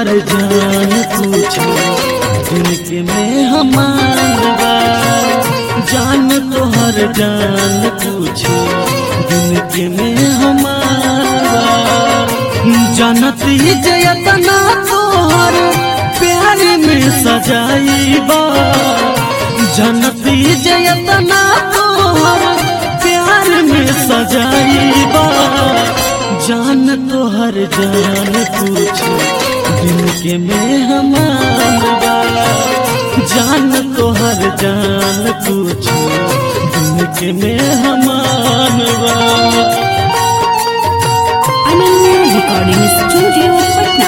तोहर जान पूछो जिनके में हमार बा जान तोहर जान पूछो जिनके में हमार बा जनत ही जयतना तोहर प्यार में सजाई बा जनत ही जयतना तोहर प्यार में सजाई बा जान तोहर जान पूछो जिनके में हमार बा जान तोहर जान पूछो जिनके में हमार बा अनन्या रिकॉर्डिंग स्टूडियो पटना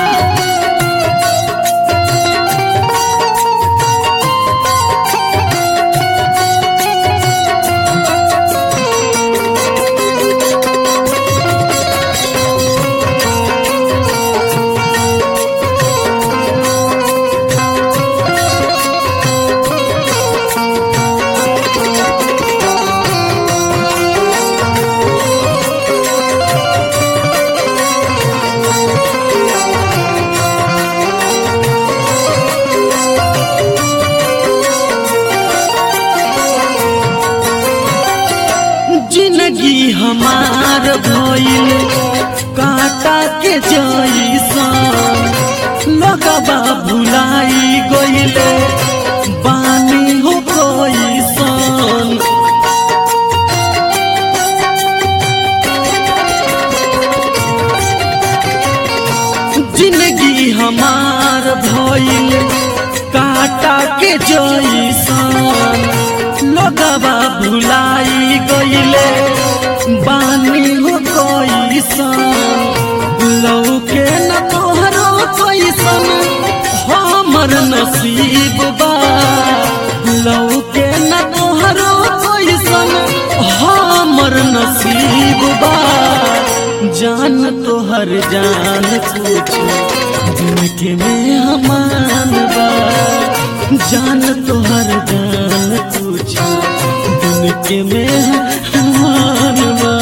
जिंदगी हमार भइल काटा के जैसन लगबा भुलाई गइले बानी हो कैसन जिंदगी हमार भइल काटा के जैसन लगबा भुलाई गइले बानी हो कैसन लौके न तोहरो कैसन हमर नसीब बा लौके न तोहरो कैसन हमर नसीब बा जान तोहर जान पूछो जिनके में हमान बा जान तोहर जान पूछो जिनके में हमान बा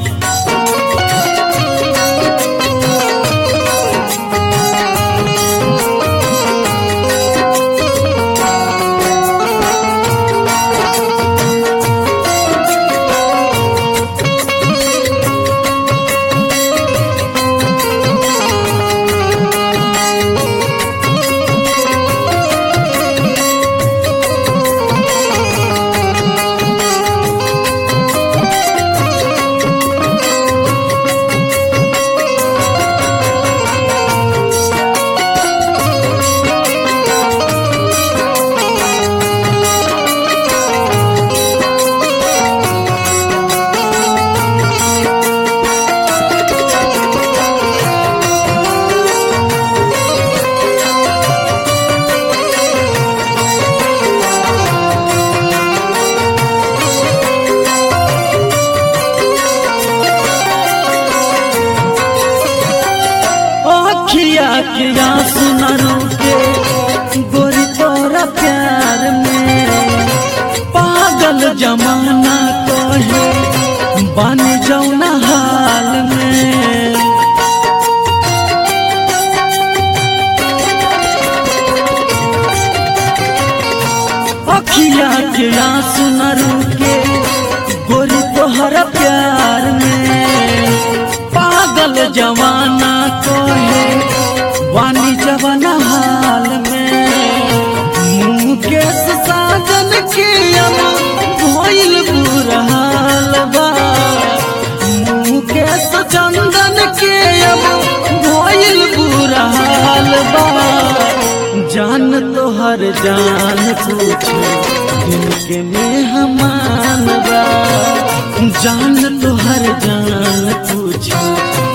अखिया के आंसू न रुके गोरी तोरा प्यार में पागल जमाना कहे बन जौना हाल में अखिया के आंसू न रुके गोरी तोहरा प्यार में पागल जवाना कहे वानी जवाना हाल में मुकेश साजन के अब भइल बुरा हाल बा मुकेश चंदन के अब भइल बुरा हाल बा जान तोहर जान पूछो जिनके में हमान बा जान तोहर जान पूछो